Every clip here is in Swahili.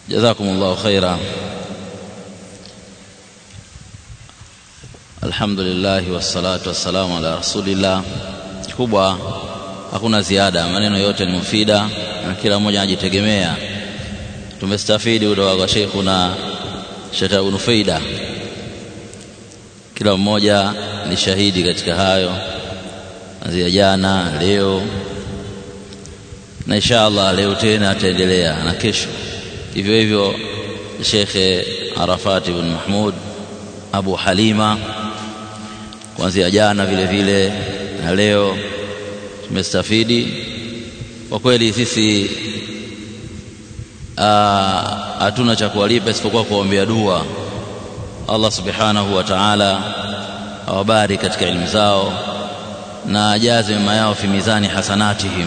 jazakumullahu khaira alhamdulillah wassalatu wassalamu ala rasulillah kubwa hakuna ziada maneno yote ni mufida na kila mmoja anajitegemea tumestafidi kutoka kwa sheikhuna Sheikh Ibn Faida kila mmoja ni shahidi katika hayo anzia jana leo na inshallah leo tena ataendelea na kesho hivyo hivyo Sheikh Arafat ibn Mahmud Abu Halima kuanzia jana vile vile na leo tumestafidi kwa kweli sisi hatuna cha kuwalipa isipokuwa kuombea dua Allah subhanahu wa ta'ala awabariki katika elimu zao na ajaze mema yao fi mizani hasanatihim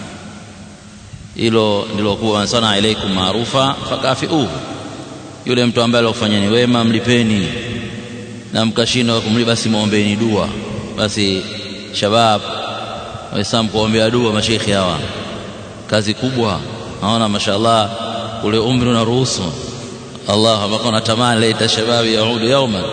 hilo ndilo kuwa sana alaikum maarufa fakafiuhu yule mtu ambaye alikufanyeni wema mlipeni na mkashindwa kumlipa basi muombeeni dua basi shabab waislamu kuombea dua mashekhi hawa kazi kubwa naona mashallah ule umri unaruhusu Allah ambako natamani laita shababi yaudu yauman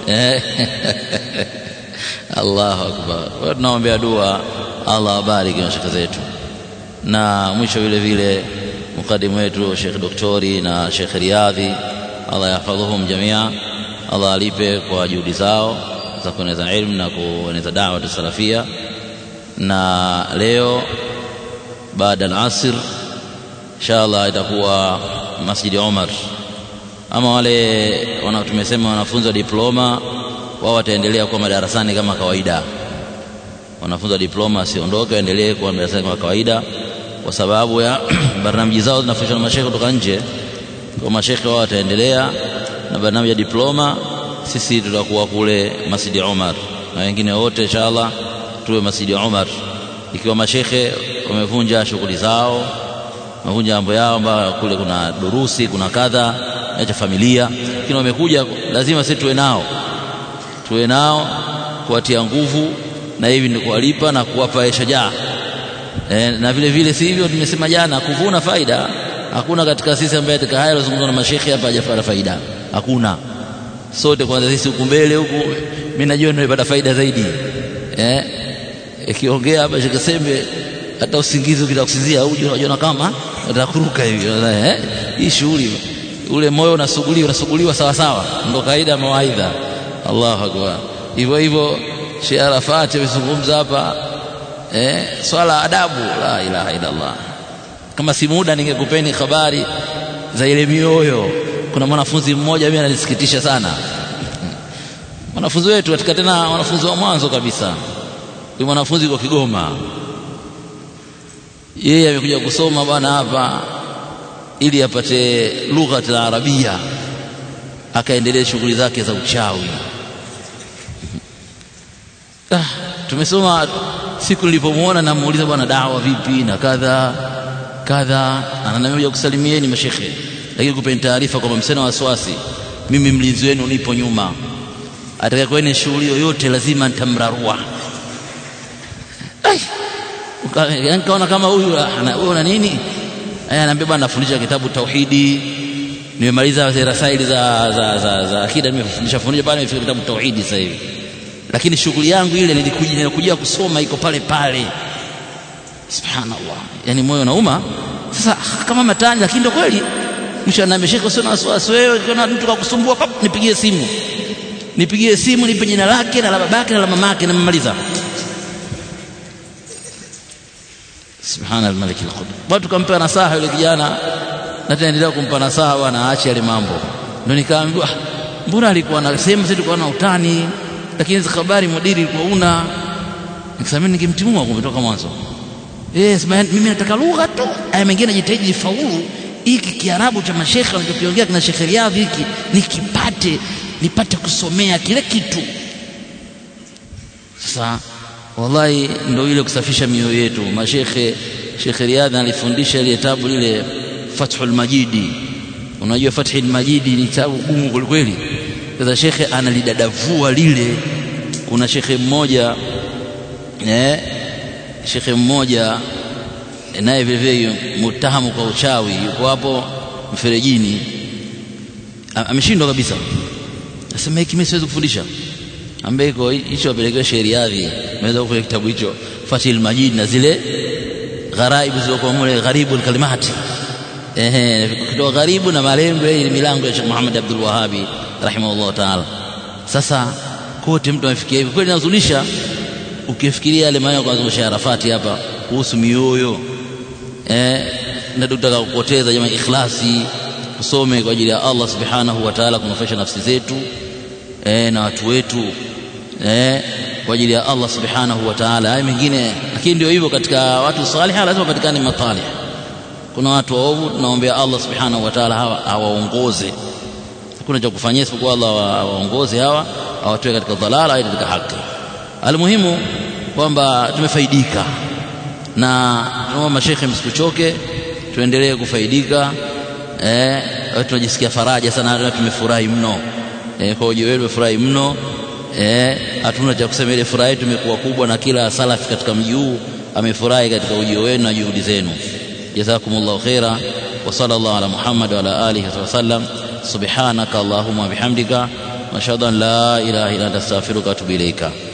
Allahu akbar kwa tunaombea dua Allah abariki mashaka zetu na mwisho vile vile mukadimu wetu Sheikh Doktori na Sheikh Riadhi Allah yahfadhuhum jamia Allah alipe kwa juhudi zao za kueneza ilmu na kueneza dawa salafia na leo baada al-asr inshallah itakuwa Masjid Omar ama wale wana tumesema wanafunzi wa diploma wao wataendelea kuwa madarasani kama kawaida wanafunzi wa diploma wasiondoke waendelee kuwa madarasani kama kawaida kwa sababu ya barnamiji zao zinafundishwa na mashekhe kutoka nje kwa mashekhe wao wataendelea na barnamiji ya diploma sisi tutakuwa kule Masjid Omar na wengine wote inshallah tuwe Masjid Omar ikiwa mashekhe wamevunja shughuli zao wamevunja mambo yao ambayo kule kuna durusi kuna kadha acha familia lakini wamekuja lazima sisi tuwe nao tuwe nao kuwatia nguvu na hivi ni kuwalipa na kuwapa shajaa e, na vile vile si hivyo tumesema jana kuvuna faida hakuna katika sisi ambaye katika haya lazungumza na mashekhe hapa hajapata faida hakuna sote kwanza sisi huku mbele huku mimi najua nimepata faida zaidi eh ikiongea hapa Sheikh Sembe hata usingizi ukitakusizia uje unajiona kama utakuruka hivi eh hii shughuli ule moyo unasuguliwa unasuguliwa sawa sawa ndo kaida ya mawaidha Allahu akbar hivyo hivyo Sheikh Arafat amezungumza hapa eh swala adabu la ilaha illa Allah kama si muda ningekupeni habari za ile mioyo kuna mwanafunzi mmoja mimi ananisikitisha sana mwanafunzi wetu katika tena wanafunzi wa mwanzo kabisa huyu mwanafunzi kwa Kigoma yeye amekuja kusoma bwana hapa ili apate lugha ya Arabia akaendelea shughuli zake za uchawi ah, tumesoma siku nilipomuona namuuliza bwana dawa vipi na kadha kadha ananiambia kusalimieni mashekhe lakini kupeni taarifa kwamba msena wasiwasi mimi mlinzi wenu nipo nyuma atakayekuwa shughuli yoyote lazima nitamrarua nikaona kama huyu huyu na nini aya anaambia bwana nafundisha kitabu tauhidi nimemaliza rasaili za za za, za akida nimefundisha fundisha pale nimefika kitabu tauhidi sasa hivi lakini shughuli yangu ile nilikuja nilikuja kusoma iko pale pale subhanallah yani moyo nauma sasa kama matani lakini ndio kweli mwisho anaambia shekhe usio na wasiwasi wewe ukiona mtu kakusumbua pap nipigie simu nipigie simu nipe jina lake na la babake na la mamake na mmaliza subhana almalik alqudus watu kampa nasaha yule kijana na tunaendelea kumpa nasaha bwana aache yale mambo ndio nikaambiwa mbona alikuwa anasema sisi tulikuwa na utani lakini hizo habari mudiri ilikuwa una nikasema nikimtimua kumetoka mwanzo yes mimi nataka lugha tu aya mengine najitahidi faulu hiki kiarabu cha mashekhe wanachokiongea kina Sheikh Riyadh hiki nikipate nipate kusomea kile kitu sasa wallahi ndio ile kusafisha mioyo yetu mashekhe Sheikh Riyadh alifundisha ile tabu lile Fathul Majidi unajua Fathul Majidi ni tabu gumu kwelikweli sasa shekhe analidadavua lile kuna shekhe mmoja eh shekhe mmoja naye vile vile mutahamu kwa uchawi yuko hapo mferejini ameshindwa kabisa nasema hiki mimi siwezi kufundisha ambaye iko hicho apelekewe sheriadhi naweza kufanya kitabu hicho Fathil Majid na zile gharaibu zilizokuwa mule gharibu kalimati ehe kutoa gharibu na malengo ya milango ya Sheikh Muhammad Abdul Wahhabi rahimahullah taala sasa kote mtu amefikia hivi kweli nazulisha ukifikiria yale maneno kwa Sheikh Arafati hapa kuhusu mioyo eh na tutaka kupoteza jamaa ikhlasi kusome kwa ajili ya Allah subhanahu wa ta'ala kunufaisha nafsi zetu eh na watu wetu eh kwa ajili ya Allah subhanahu wa ta'ala haya mengine lakini ndio hivyo katika watu salih lazima patikane matalih kuna watu waovu tunaombea Allah subhanahu wa ta'ala hawa hawaongoze hakuna cha kufanyia isipokuwa Allah waongoze hawa awatoe katika dhalala au katika haki almuhimu kwamba tumefaidika na tunaomba mashekhe msikuchoke tuendelee kufaidika eh tunajisikia faraja sana tumefurahi mno eh kwa ujio wenu furahi mno eh hatuna cha kusema ile furaha yetu imekuwa kubwa na kila salafi katika mji huu amefurahi katika ujio wenu na juhudi zenu jazakumullahu khaira wa sallallahu ala muhammad wa ala alihi wa sallam subhanaka allahumma bihamdika wa ashhadu an la ilaha illa anta astaghfiruka wa atubu ilaika